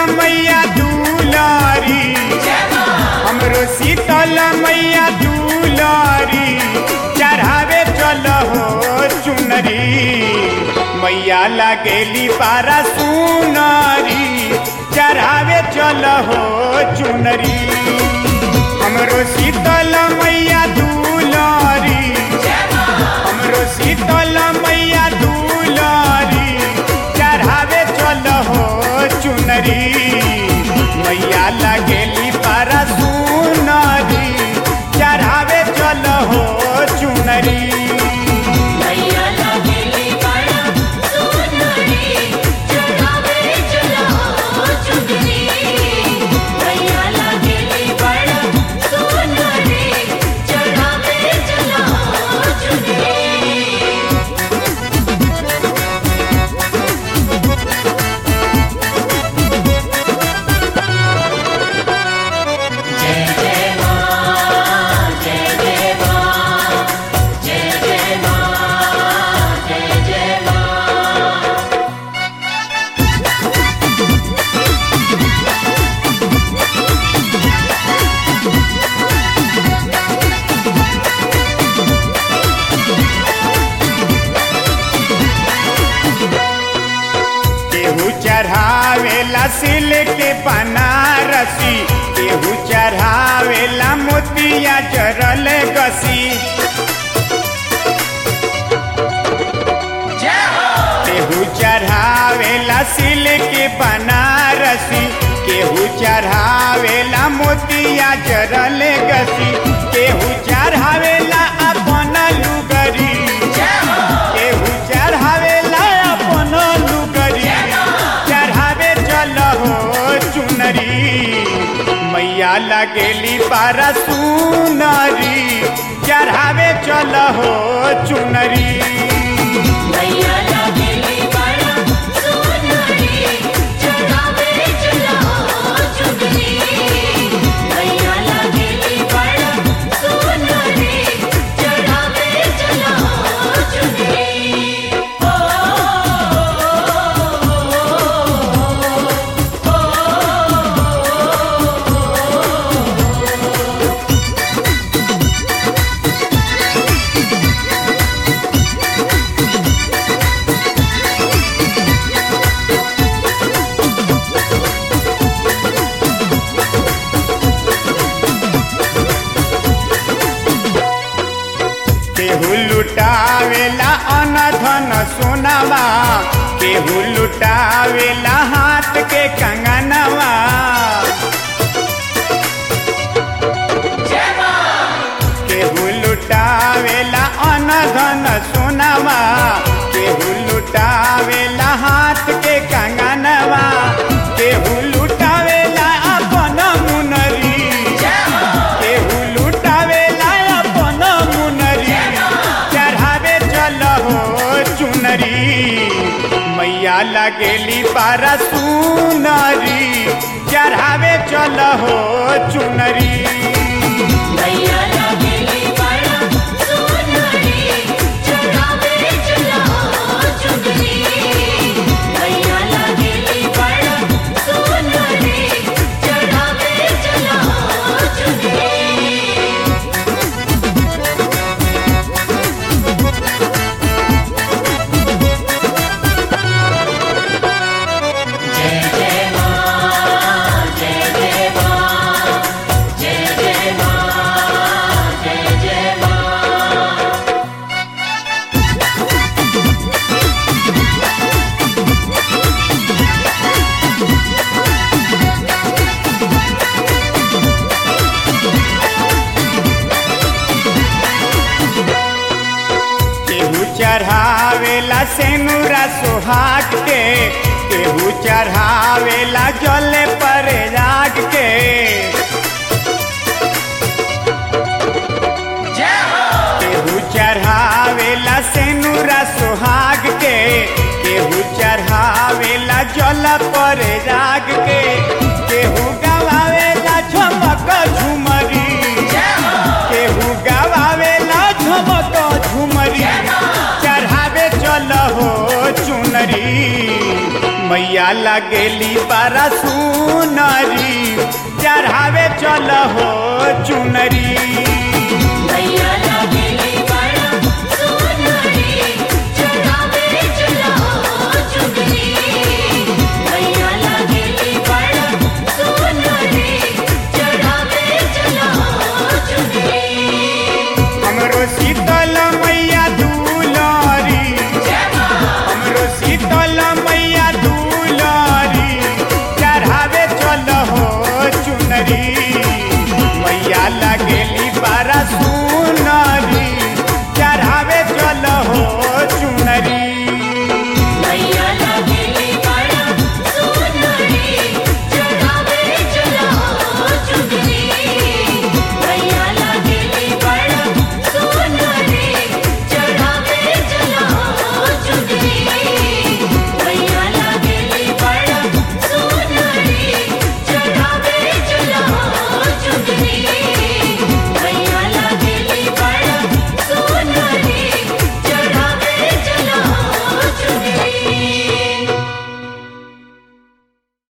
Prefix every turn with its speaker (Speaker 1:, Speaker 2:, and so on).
Speaker 1: मैया दुलारी हमरो शीतल मैया दुलारी चढ़ावे चल हो चुनरी मैया लगेली पारा सुनरी चढ़ावे चल हो चुनरी हमरो शीतल मैया दुलारी हमरो शीतल मैया दुलारी चढ़ावे चल हो चुनरी मैया लगेली पारा सुनरी चढ़ावे चल हो चुनरी
Speaker 2: मैया लगेली बड़ा सुंदरी चढ़ावे चला चुगली मैया लगेली बड़ा सुंदरी चढ़ावे चला चुगली जय जय मां जय जय मां जय जय मां जय जय मां
Speaker 1: केहू चढ़ावेला सिल्क बनारसी केहू चढ़ावेला मोतिया जरल गसी केहू चढ़ावेला सिल्क बनारसी केहू चढ़ावेला मोतिया जरल गसी केहू चढ़ावेला अपन लुगरी केहू चढ़ावेला अपन लुगरी चढ़ावे चल हो चुनरी मैया लगेली पारा सुनरी चढ़ावे चल हो चुनरी
Speaker 2: मैया लगेली बड़ा सुंदरी चढ़ावे चला चुगली मैया लगेली बड़ा सुंदरी चढ़ावे चला चुगली
Speaker 1: केहू लुटावेला अनधन सोनावा केहू लुटावेला हाथ के कंगनवा केहू लुटावेला अनधन सोनावा केहू लुटावेला हाथ के कंगनवा केहू लुटावेला अपन मुनरी केहू लुटावेला अपन मुनरी चढ़ावे चल हो चुनरी मैया लगेली पारा सुनरी चढ़ावे चल हो चुनरी
Speaker 2: मैया लगेली बड़ा सुंदरी चढ़ावे चला चुगली मैया लगेली बड़ा सुंदरी चढ़ावे चला चुगली जय जय मां जय जय मां जय जय मां जय जय मां
Speaker 1: केहू चढ़ावेला सेनुरा सोहाग के केहू चढ़ावेला जल पर राग के केहू चढ़ावेला सेनुरा सोहाग के केहू चढ़ावेला जल पर राग के केहू गवावेला झमक झुमरी केहू गवावेला झमक झुमरी चढ़ावे चल हो चुनरी मैया लगेली बड़ा सुनरी चढ़ावे चल हो चुनरी